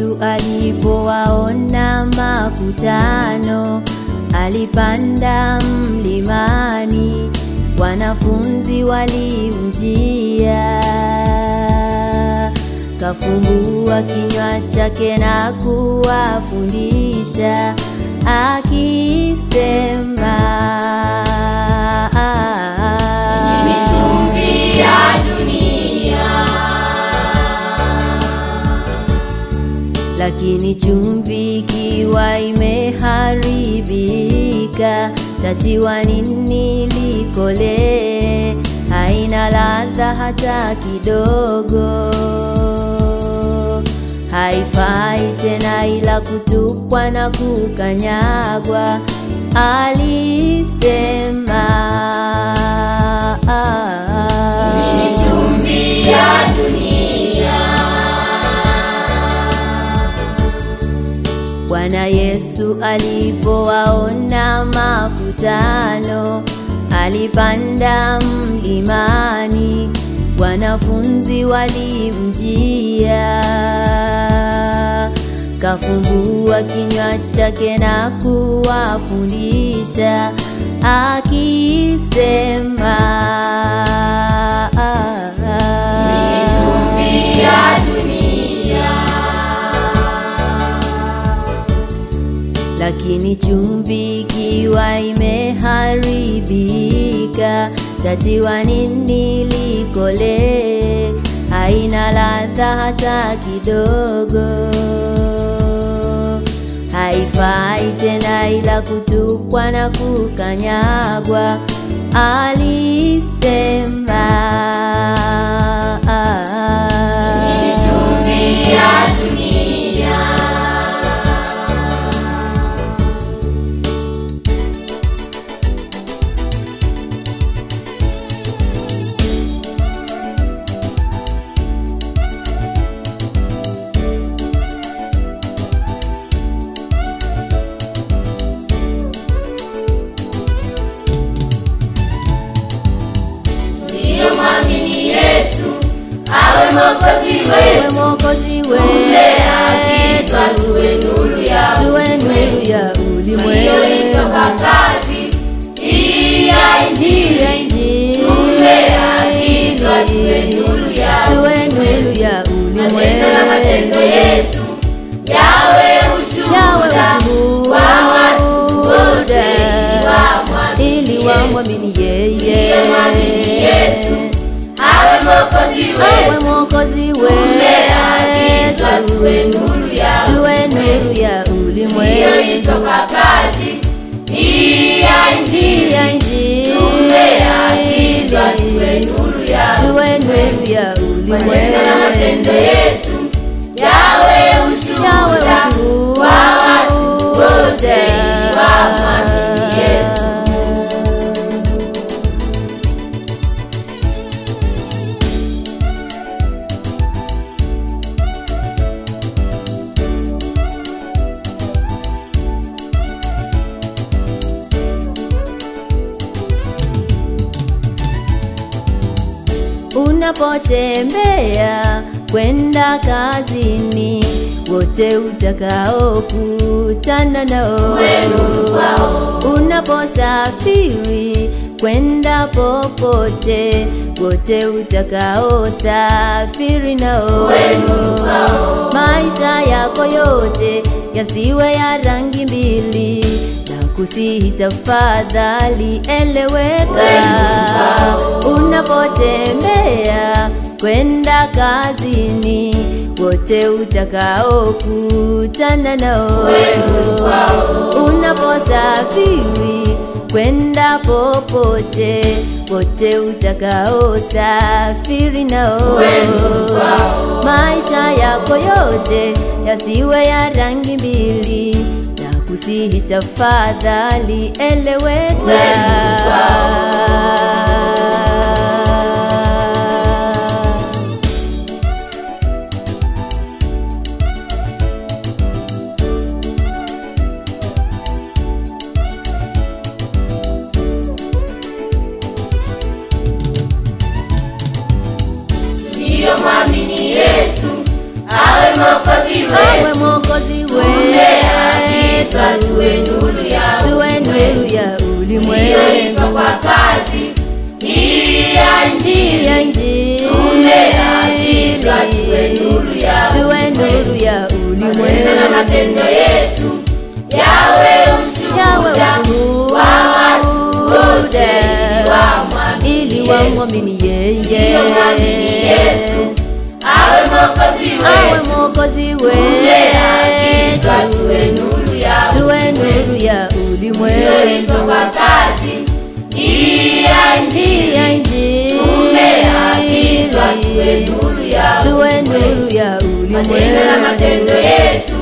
Yesu alipowaona makutano, alipanda mlimani, wanafunzi walimjia, kafumbua kinywa chake na kuwafundisha akisema, Mimi chumvi ya dunia. lakini chumvi ikiwa imeharibika, tatiwa nini likole? Haina ladha hata kidogo, haifai tena ila kutupwa na kukanyagwa, alisema. Mimi chumvi ya dunia. Bwana Yesu alipowaona makutano, alipanda mlimani, wanafunzi walimjia, kafumbua kinywa chake na kuwafundisha akisema, Mimi chumvi ya dunia. lakini chumvi ikiwa imeharibika, tatiwa nini likole? Haina ladha hata kidogo, haifai tena ila kutupwa na kukanyagwa, alisema. Mimi chumvi ya dunia. Tuliyomwamini Yesu awe mwokozi Wewe wetu, Mwokozi tumeagizwa wetu, tuwe nuru ya tuwe nuru ya iliyoitoka ulimwengu. kazi hii ya Injili. Tumeagizwa tuwe nuru ya Tuwe nuru ya matendo na matendo ulimwengu. yetu yawe Yawe ushuhuda ushuhuda kwa watu wote ili ili wamwamini wamwamini yeye. Tuliyemwamini Yesu awe mwokozi Wewe wetu, Mwokozi tumeagizwa tuwe wetu, nuru ya tuwe nuru ya ulimwengu. iliyoitoka kazi hii ya Injili. Ya Injili. Tumeagizwa tuwe nuru ya Tuwe nuru ya maneno na matendo ulimwengu. yetu yawe Yawe ushuhuda ushuhuda kwa watu wote ili wamwamini Yesu. Unapotembea kwenda kazini, wote utakaokutana nao. nuru kwao. Unaposafiri kwenda popote, wote utakaosafiri nao. nuru kwao. Maisha yako yote yasiwe ya rangi mbili, na kusihi tafadhali eleweka. Unapotembea kwenda kazini, wote utakaokutana nao. Unaposafiri kwenda popote, wote utakaosafiri nao. Maisha yako yote yasiwe ya rangi mbili, na kusihi tafadhali eleweka. Tuliyomwamini Yesu awe mwokozi Wewe wetu, tumeitwa tuwe nuru ya tuwe nuru ya ulimwengu iliyoitwa kwa kazi hii ya Injili. ya Injili. Tumeagizwa tuwe nuru ya tuwe nuru ya maneno na ulimwengu matendo yetu yawe yawe ushuhuda ushuhuda wa watu wote wamwamini ili Yesu. wamwamini yeye Iliyomwamini Yesu awe mwokozi awe wetu. mwokozi Tumeagizwa wetu tuwe nuru ya tuwe nuru ya iliyoitwa ulimwengu kwa kazi hii ya Injili. ya Injili. Tumeagizwa tuwe nuru ya tuwe nuru ya maneno na ulimwengu matendo yetu